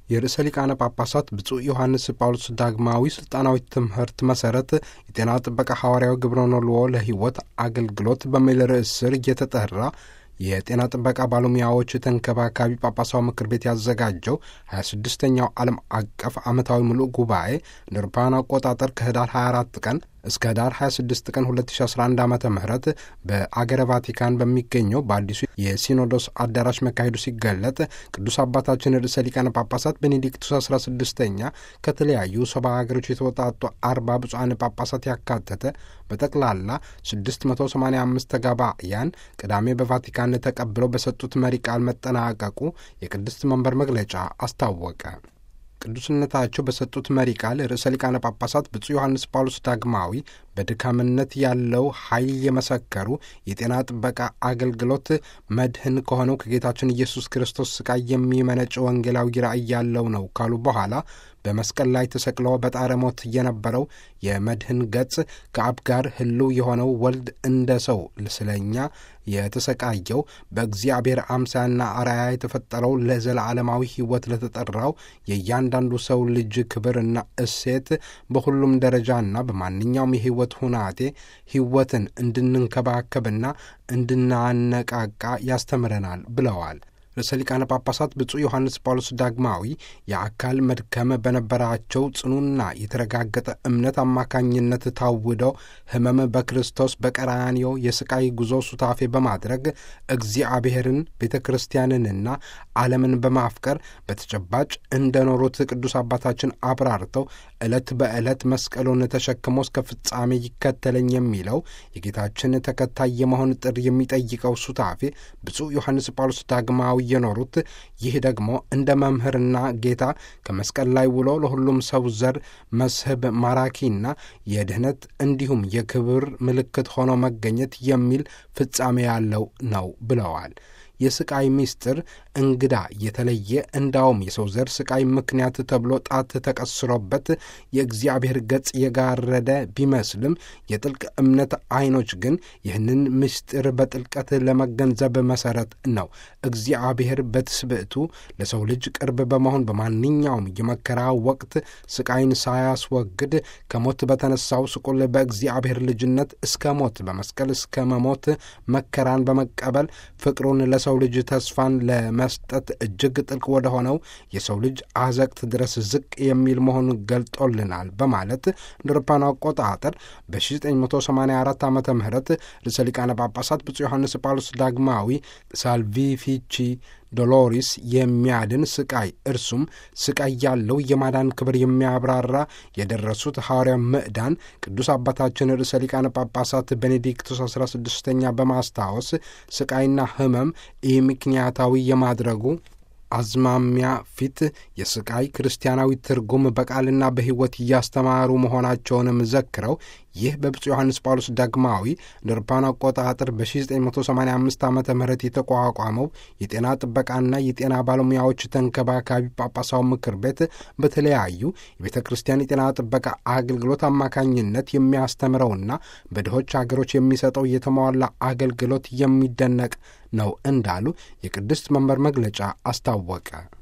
የርዕሰ ሊቃነ ጳጳሳት ብፁዕ ዮሐንስ ጳውሎስ ዳግማዊ ስልጣናዊ ትምህርት መሰረት የጤና ጥበቃ ሐዋርያዊ ግብረ ኖልዎ ለሕይወት አገልግሎት በሚል ርዕስ ስር እየተጠራ የጤና ጥበቃ ባለሙያዎች ተንከባካቢ ጳጳሳዊ ምክር ቤት ያዘጋጀው 26ኛው ዓለም አቀፍ ዓመታዊ ምሉእ ጉባኤ እንደ አውሮፓውያን አቆጣጠር ከህዳር 24 ቀን እስከ ህዳር 26 ቀን 2011 ዓ ም በአገረ ቫቲካን በሚገኘው በአዲሱ የሲኖዶስ አዳራሽ መካሄዱ ሲገለጥ ቅዱስ አባታችን ርዕሰ ሊቃነ ጳጳሳት ቤኔዲክቱስ 16ኛ ከተለያዩ ሰባ ሀገሮች የተወጣጡ አርባ ብፁዓን ጳጳሳት ያካተተ በጠቅላላ 685 ተጋባያን ቅዳሜ በቫቲካን ተቀብለው በሰጡት መሪ ቃል መጠናቀቁ የቅድስት መንበር መግለጫ አስታወቀ። ቅዱስነታቸው በሰጡት መሪ ቃል ርዕሰ ሊቃነ ጳጳሳት ብፁዕ ዮሐንስ ጳውሎስ ዳግማዊ በድካምነት ያለው ኃይል የመሰከሩ የጤና ጥበቃ አገልግሎት መድህን ከሆነው ከጌታችን ኢየሱስ ክርስቶስ ስቃይ የሚመነጭ ወንጌላዊ ራእይ ያለው ነው ካሉ በኋላ በመስቀል ላይ ተሰቅሎ በጣረ ሞት የነበረው የመድህን ገጽ ከአብ ጋር ሕልው የሆነው ወልድ እንደ ሰው ስለኛ የተሰቃየው በእግዚአብሔር አምሳና አርአያ የተፈጠረው ለዘላለማዊ ሕይወት ለተጠራው የእያንዳንዱ ሰው ልጅ ክብርና እሴት በሁሉም ደረጃና በማንኛውም የሕይወት ሁናቴ ሕይወትን እንድንንከባከብና እንድናነቃቃ ያስተምረናል ብለዋል። ርዕሰ ሊቃነ ጳጳሳት ብፁዕ ዮሐንስ ጳውሎስ ዳግማዊ የአካል መድከም በነበራቸው ጽኑና የተረጋገጠ እምነት አማካኝነት ታውደው ሕመም በክርስቶስ በቀራንዮ የስቃይ ጉዞ ሱታፌ በማድረግ እግዚአብሔርን ቤተ ክርስቲያንንና ዓለምን በማፍቀር በተጨባጭ እንደኖሩት ቅዱስ አባታችን አብራርተው ዕለት በዕለት መስቀሉን ተሸክሞ እስከ ፍጻሜ ይከተለኝ የሚለው የጌታችን ተከታይ የመሆን ጥሪ የሚጠይቀው ሱታፌ ብፁዕ ዮሐንስ ጳውሎስ ዳግማዊ የኖሩት ይህ ደግሞ እንደ መምህርና ጌታ ከመስቀል ላይ ውሎ ለሁሉም ሰው ዘር መስህብ ማራኪና የድኅነት እንዲሁም የክብር ምልክት ሆኖ መገኘት የሚል ፍጻሜ ያለው ነው ብለዋል። የስቃይ ምስጢር እንግዳ የተለየ እንዳውም የሰው ዘር ስቃይ ምክንያት ተብሎ ጣት ተቀስሮበት የእግዚአብሔር ገጽ የጋረደ ቢመስልም የጥልቅ እምነት ዓይኖች ግን ይህንን ምስጢር በጥልቀት ለመገንዘብ መሰረት ነው። እግዚአብሔር በትስብእቱ ለሰው ልጅ ቅርብ በመሆን በማንኛውም የመከራ ወቅት ስቃይን ሳያስወግድ ከሞት በተነሳው ስቁል በእግዚአብሔር ልጅነት እስከ ሞት በመስቀል እስከ መሞት መከራን በመቀበል ፍቅሩን ለሰው ልጅ ተስፋን ለመስጠት እጅግ ጥልቅ ወደ ሆነው የሰው ልጅ አዘቅት ድረስ ዝቅ የሚል መሆኑን ገልጦልናል በማለት እንደ አውሮፓውያን አቆጣጠር በ1984 ዓ ም ርዕሰ ሊቃነ ጳጳሳት ብፁዕ ዮሐንስ ጳውሎስ ዳግማዊ ሳልቪፊቺ ዶሎሪስ የሚያድን ስቃይ እርሱም ስቃይ ያለው የማዳን ክብር የሚያብራራ የደረሱት ሐዋርያ ምዕዳን ቅዱስ አባታችን ርዕሰ ሊቃነ ጳጳሳት ቤኔዲክቱስ 16ኛ በማስታወስ ስቃይና ሕመም ይህ ምክንያታዊ የማድረጉ አዝማሚያ ፊት የስቃይ ክርስቲያናዊ ትርጉም በቃልና በሕይወት እያስተማሩ መሆናቸውንም ዘክረው ይህ በብፁዕ ዮሐንስ ጳውሎስ ዳግማዊ እንደ አውሮፓውያን አቆጣጠር በ1985 ዓ ም የተቋቋመው የጤና ጥበቃና የጤና ባለሙያዎች ተንከባካቢ ጳጳሳዊ ምክር ቤት በተለያዩ የቤተ ክርስቲያን የጤና ጥበቃ አገልግሎት አማካኝነት የሚያስተምረውና በድሆች አገሮች የሚሰጠው የተሟላ አገልግሎት የሚደነቅ ነው እንዳሉ የቅድስት መንበር መግለጫ አስታወቀ።